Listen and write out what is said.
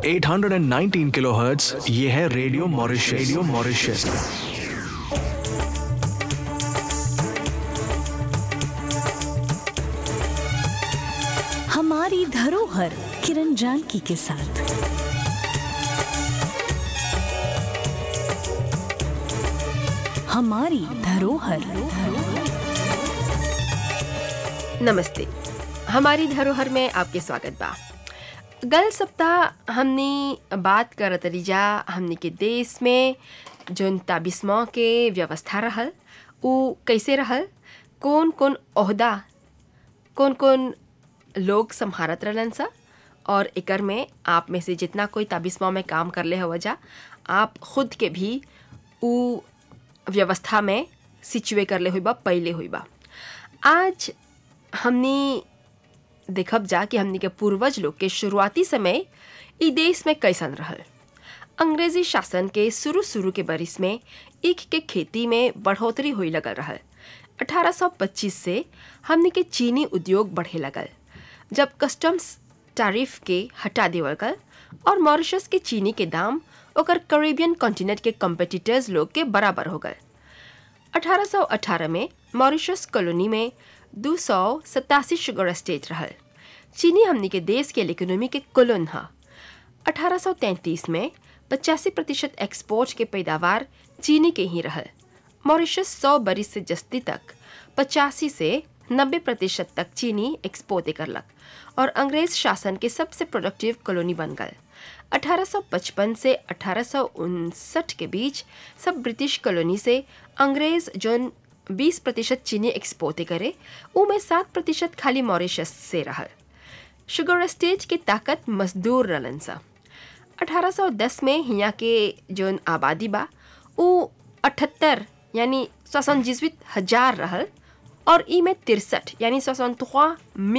819 kilohertz ये है radio Mauritius radio Mauritius हमारी धरोहर किरण जानकी के साथ हमारी धरोहर नमस्ते हमारी धरोहर में आपके स्वागत बा गल सप्ताह हमने बात करत रही हमने के देश में जोन ताबिस्मों के व्यवस्था रहल उ कैसे रहल कौन कौन ओहदा कौन कौन लोग संभारत रहलन सा और एकर में आप में से जितना कोई ताबिस्मों में काम कर ले हो जा आप खुद के भी उ व्यवस्था में सिचुए कर ले हुई बा पहले हुई बा आज हमनी देखब जा कि हमनी के पूर्वज लोग के शुरुआती समय ई देश में कैसन रहल अंग्रेजी शासन के शुरू शुरू के बरिस में ईख के खेती में बढ़ोतरी हुई लगल रहल 1825 से हमनी के चीनी उद्योग बढ़े लगल जब कस्टम्स टैरिफ के हटा देवल गल और मॉरिशस के चीनी के दाम ओकर कैरेबियन कॉन्टिनेंट के कॉम्पिटिटर्स लोग के बराबर हो गए 1818 में मॉरिशस कॉलोनी में दो सौ सतासी शुगर स्टेट रहल चीनी हमनी के देश के इकोनॉमी के कोलोन हा 1833 में पचासी प्रतिशत एक्सपोर्ट के पैदावार चीनी के ही रहल मॉरिशस सौ बरिस से जस्ती तक पचासी से नब्बे प्रतिशत तक चीनी एक्सपोर्ट करलक और अंग्रेज शासन के सबसे प्रोडक्टिव कॉलोनी बन गए 1855 से अठारह के बीच सब ब्रिटिश कॉलोनी से अंग्रेज जोन 20 प्रतिशत चीनी एक्सपोर्ट करे उ में सात प्रतिशत खाली मॉरिशस से रहल शुगर स्टेट की ताकत मजदूर रलन सा 1810 में हिया के जोन आबादी बा उ अठहत्तर यानी सौसन हजार रहल और ई में तिरसठ यानी सौसन